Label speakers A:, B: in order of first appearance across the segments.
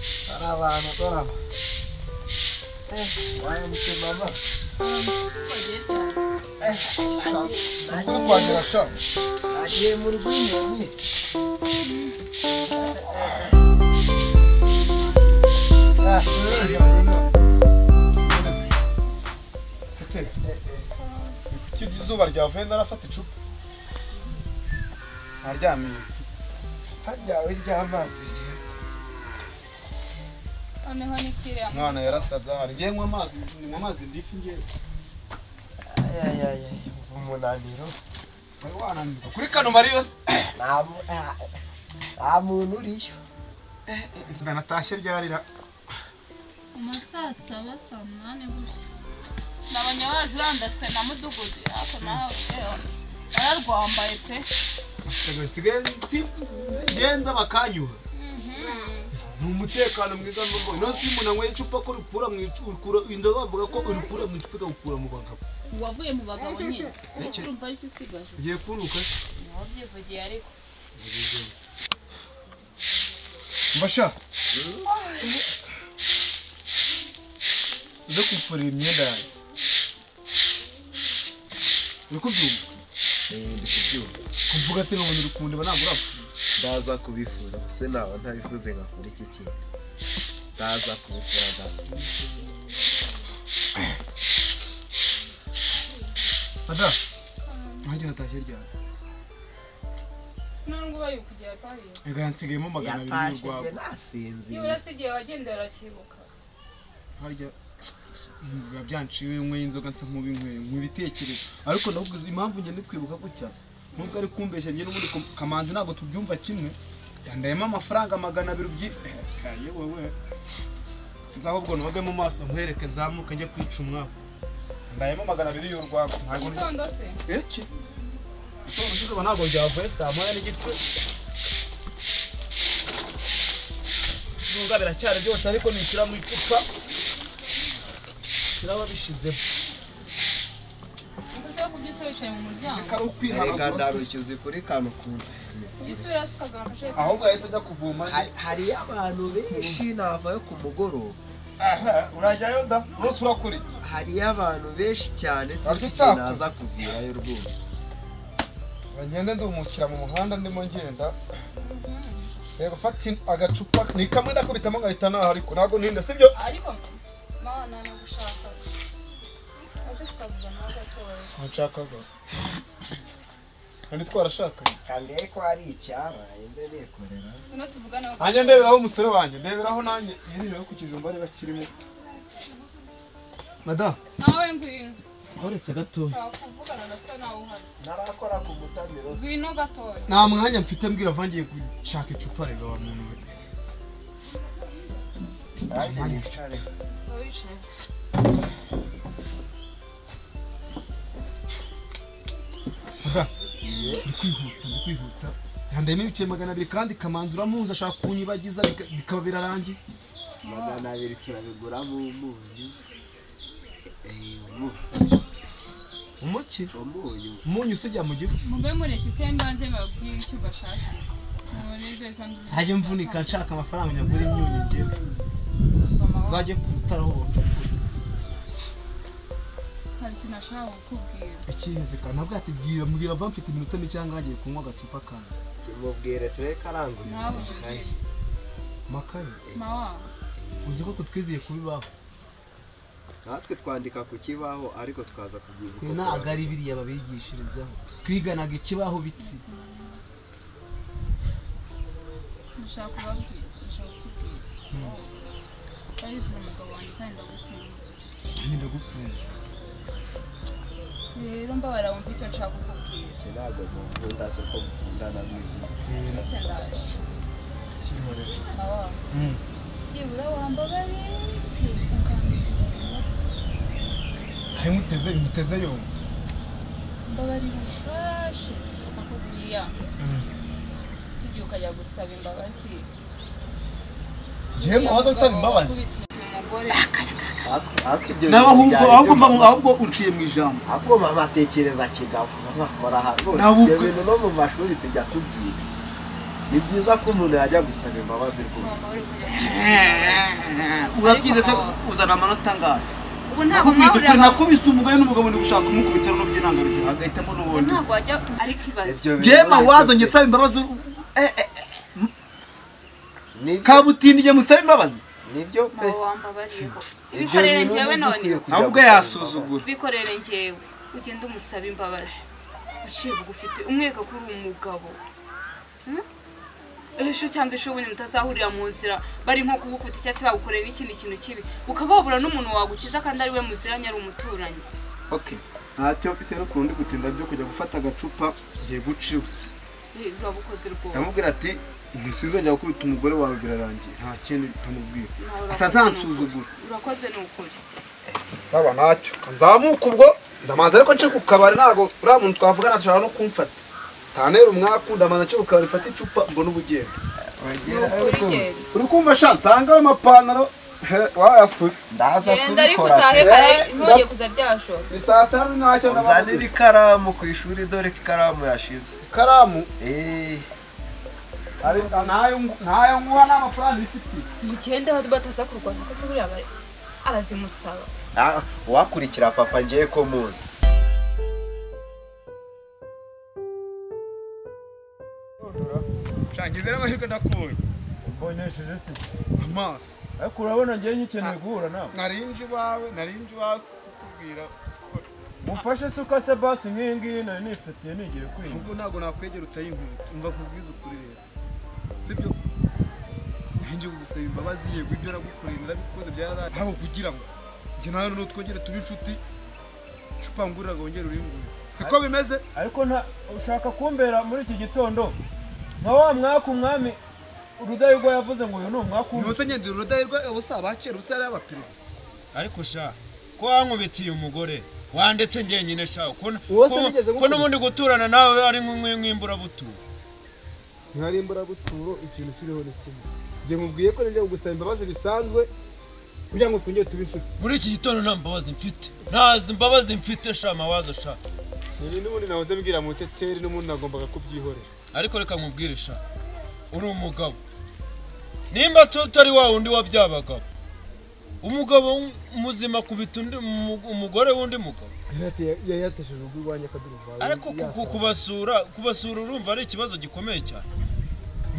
A: ano to na. Eh, why am I still mama? Eh, shot. Ano ba ang shot? Aje mo rin ko yun. Ah, sige. Tete, kuki izuba ryavuye ndarafata icupa.
B: aryamye
A: Haryawe ry'amazi rye.
C: noneho nikiriya
B: umwana yarasaza harya nywa amazi nywa amazi ndifi ngewe
A: Ay, ay, ay, ay. Umunaniro.
B: wari wananirwa kuri kano mariyo se
A: Nta mu- ah, nta muntu uriyo.
B: inzoga natashye ryarira
C: mu saa saba saa munani gutya nabonye waje urandaswe na mudugudu ariko nawe rero yararwambaye pe
B: nsigaye nsi- ngenza bakanyuha ni umutekano mwiza n'ubwo inoze iyo umuntu anyweye icupa ko rikura mu icupa rikura indobo bavuga ko rikura mu icupa ikawukura mu bagabo
C: wavuye mu bagabo nyine
B: Iki-
C: urumva aricyo usigaje
B: ugiye kuruka se
C: wabyivugiye ariko
A: Mbasha. Nze kufurira imyenda yanjye.
B: uri kubyumva
D: ndi kubyumva
B: kuvuga se nkabona uri kundeba ntabwo urapfa
D: ndaza kubifuza se naba ntabifuze nkakora iki kintu ndaza kubikora ndaza
B: ada nkanjye natashye ryari
C: sinarwo ubaye kujya yatahiye
B: reka yansigayemo magana abiri
D: yatashe
B: y'urwagwa
D: njye nasinziye
C: nibura si igihe wagendera arakibuka
B: harya biba byanciwe nyweye inzoga nsa nk'ubinyweye nk'ibitekerezo ariko navuga impamvu njye ndi kwibuka gutya nubwo ari kumbeshya njye n'ubundi ko- kamanzi ntabwo tubyumva kimwe yandayemo amafaranga magana abiri ubyi Aye, wowe nzaho ubwo noge mu maso nkwereke nzamuke njye kwica umwaku yandayemo magana abiri y'urwagwa ntabwo ndi
C: gitondo se
B: iki ushobora kuziba ntabwo byavuye saa moya n'igice nubwo biracyari byose ariko nishyira mu icupa kiraba bishyizemo
C: mbese wo kubyutse wicaye mu muryango
B: kari
D: reka
B: ukwihanagura se.
D: ndarucyuze kuri kano kuntu
C: uyisubira se ukazamufasha
B: ahubwo yahise ajya kuvoma
D: Hari- hariyo abantu benshi navayo ku mugoroba
B: aha urajyayo da rwose urakuri
D: hariyo abantu benshi cyane
B: Ariko
D: sinzi
B: utakoze.
D: naza kuvirayo rwose
A: Bagende ndumukira mu muhanda ndimo ngenda. Reba fata in- agacupa ni kamwe nakubitamo nkahita naha ariko ntabwo ntinda sibyo?
C: ariko mana nagushaka ese tukavuga nawe agatoya
B: ntushakaga kandi twarashakanye
D: kandi ariko hari icyabaye mbe nikorera
C: ino tuvugane wo
B: nanjye ndeberaho umusore wanjye ndeberaho nanjye yirirwe ku kijumba ari bakirimo madamu
C: nawe ngwino
B: uretse gatoya
C: twakuvugana na so nawe uhari
D: narakora ku mutamiro
C: ngwino gatoya
B: nta mwanya mfite mbwira vangiye gushaka icupa rero wa muntu we
D: nanjye yicare
C: wicaye
B: ndi kwihuta ndi kwihuta yandayemo ibice magana abiri kandi kamanzi uramuzi ashaka kunyibagiza bika- bikaba birarangiye
D: magana abiri turabigura mu munyu Eh, umu-
B: umuki
D: umunyu
B: umunyu usijya mu gifu
C: mube mureke se mbanze babwire icyo bashakira mubarirwe za mbizi
B: ntajye mvunika nshaka amafaranga nyagura imyunyu ngewe
C: mama
B: uzajye kutaraho bacukura
C: hari ikintu ashaka kukubwira
B: ikihezeka ntabwo yatubwira mbwira va mfite iminota mike cyangwa hagiye kunywa agacupa kanyu
D: kimubwire tureke aranguye
C: nawe
D: amakaye.
C: umubwire
B: makaye
C: mawa
B: uzi ko kutwiziye kubibaho
D: natwe twandika ku kibaho ariko twaza kubyibuka
B: twe ntabwo ari biriya babigishirizaho twiganaga ikibaho bitsi
C: ndashaka kubabwira ndashaka kukubwira barizura umugabo wanjye kandi ndagukunda
B: nanjye ndagukunda
C: rero mbabara wumva icyo nshaka kukubwira
D: Icyo ntabwo mukunda se ko mukundana mwiza
C: ndetse ndaje
B: kirimo rero
C: mawa
B: Mm.
C: byibura wambabaye ukambwira icyo kintu gusa
B: harimo uteze muteze yombi
C: mbabari bufashe akubwira tugiye ukajya gusaba imbabazi
B: njyewe muhoza nsaba imbabazi
C: Wakubita umugore
B: ahubwo ahubwo mva mu- ahubwo unciye mu ijambo
D: ahubwo mama atekereza kigabo nkakora hano
B: Nawe
D: ibyo
B: ubwe-
D: bintu no mu mashuri tujya tubyiga ni byiza ko umuntu yajya gusaba imbabazi rwose urabyize se uzana amanota angahe
C: ubu ntabwo
B: nakubwiza ukuri
C: mwahurira
B: nakubise umugore n'umugabo ni gushaka umukubita no by'intangarugero
D: agahitamo
C: ubu
D: n'ubundi
C: ntabwo wajya ariko ibaze
D: Ibyo
B: gema
D: bizakorwa.
B: wazo njye nsaba imbabazi Eh, eh,
D: Nibyo-
B: kabutindi njye musaba imbabazi
D: nibyo pe
C: ntawe wambabariyeho
D: Ibyo
C: ibikorere
D: bintu
C: njyewe
D: nibyo
C: none
D: ukwiye kujya
B: nawe ubwe
D: gusaba
B: yasuzugura
C: bikorere njyewe ugenda umusaba imbabazi uciye bugufi pe umwereka ko uri umugabo Hmm? ejo cyangwa ejo bundi mutazahurira mu nzira bari nko kugukubita cyangwa se bagukorera n'ikindi kintu kibi ukaba wabura n'umuntu wagukiza kandi ari we muziranye ari umuturanyi
B: okay ntacyo mfite no kundi gutinda byo kujya gufata agacupa ngiye guciwe
C: Eh, urabukoze rwose
B: ndamubwira ati sinzongera gukubita umugore wawe birarangiye nta kindi ntamubwira
C: Nawe urakoze
B: atazansuzugura
C: ni ukuri. urakoze ni ukuri
A: saba ntacyo nzamuka ubwo ndamanza ariko nce ku kabari ntabwo uriya muntu twavugana ashobora no kumfata ntanera umwaku ndamanza nce ku kabari mfate icupa ubwo n'ubugendo
C: ni ukuri genda
A: uri kumva sha nsanga ayo mapantaro he, wayafuze
D: ndaza
C: genda ariko
D: kubikora
C: utahe
A: Eh,
C: kare ntujye
A: nda-
C: kuza ryashora
A: ni saa tanu ntacyo
D: nzanira
A: ndabona
D: ikaramu ku ishuri dore ko ikaramu yashize
A: ikaramu
D: Eh,
A: ari- ntayo ngu- ntayo nguha n'amafaranga ifitiye
C: mugende bataza kurwana kuko se buriya bari- abazimusaba
D: ah, uwakurikira papa ngiye ko muzi
B: ngize n'amahirwe ndakubonye
E: mbonesheje se
B: amaso
E: ariko urabona ngewe nyikeneye guhura nawe
B: narinje iwawe narinje iwawe kukubwira
E: mufashe suka se basi nk'iyi ngiyi nari nifitiye nigiye kwinjira
B: ahubwo ntabwo nakwegera utayinkunda umva kubwiza ukuri rero sibyo nje kugusaba imbabazi yego ibyo nagukoreye narabikoze byararaye ahubwo kugira ngo njye nawe noneho twongere tube inshuti cupa ngurira ngo wongere urimbure siko bimeze
E: ariko nta ushaka kumbera muri iki gitondo nka wa mwaka umwami rudahigwa yavuze ngo uyu ni umwaka umwe
B: ntibose nyendera urudahirwa ubusa abakera ubusa yari abaperezida
F: ariko sha ko wankubitiye umugore wandetse njyenyine sha ko n-
A: Uwo se
F: ko-
A: nigeze
F: ko n'ubundi guturana nawe ari nk'imburabuturo
A: ntihari imburabuturo ikintu kiriho ni kimwe njye nkubwiye ko nijya gusaba imbabazi bisanzwe kugira ngo twongere tuba inshuti
F: muri iki gitondo nta mbabazi mfite nta mbabazi mfite sha mawazo sha
A: ni n'ubundi nahoze mbwira muteteri n'ubundi nagombaga kubyihorera
F: ariko reka nkubwire sha uri umugabo nimba tutari wa wundi wabyabagabo umugabo w- muzima kubita undi umu- umugore w'undi mugabo
A: yari yatesheje urugo iwanjye akaduruvaye
F: ariko ku- ku- kubasura kubasura urumva ari ikibazo gikomeye cyane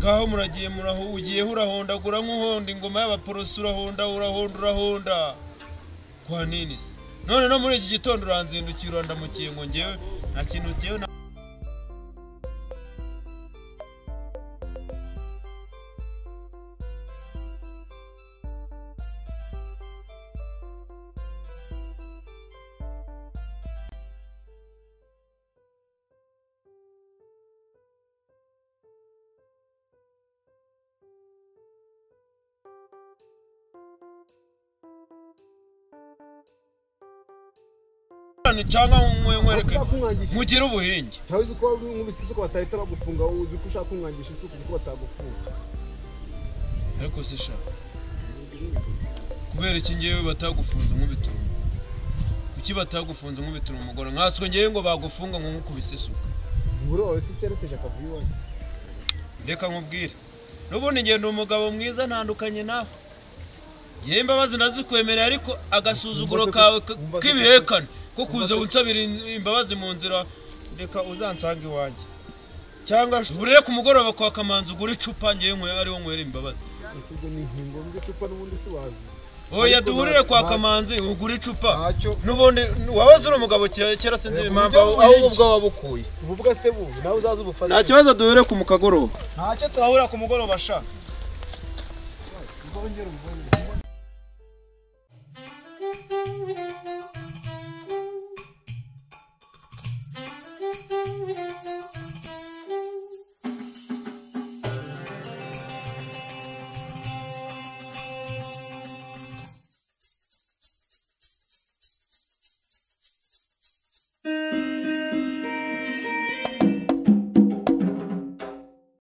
F: ngaho muragiye muraho ugiyeho urahondagura nk'uhonda ingoma y'abaporosi urahonda urahonda urahonda kwa nini se none no muri iki gitondo uranzindukira ndamukiye ngo ngewe nta kintu ngewe na cyangwa nkwereke
A: kumwangisha
F: mugire ubuhinge
A: cyangwa uzi ko nkubise isuka batahita bagufunga wowe uzi ko ushaka kumwangisha isuka kuko batagufunga
F: ariko se sha kubera iki ngewe batagufunze nkubitira umugore kuki batagufunze nkubitira umugore nkaswe ngewe ngo bagufunga ngo nkukubise isuka
A: ntiburi wawe sisi yarateje akavuyo iwanjye
F: reka nkubwire n'ubundi ngenda umugabo mwiza ntandukanye nawe ngewe imbabazi nazikwemereye ariko agasuzuguro kawe k- k'ibihekane ko kuza unsabira in- imbabazi mu nzira reka uzansanga iwanjye cyangwa uburire ku mugoroba kwa kamanzi ugura icupa ngewe nkwe- ariwo nywera imbabazi
A: ese ibyo ni inkingo icupa n'ubundi si wazi
F: oya duhurire kwa kamanzi ugura icupa
A: ntacyo
F: n'ubundi wabaze uri umugabo kera kera sinzi impamvu aho aho ubwo wabukuye
A: ubu bwa se buzi nawe uzaze ubufashe
F: nta kibazo duhure ku mukagoroba
A: ntacyo turahurira ku mugoroba sha uzongera ubuvunire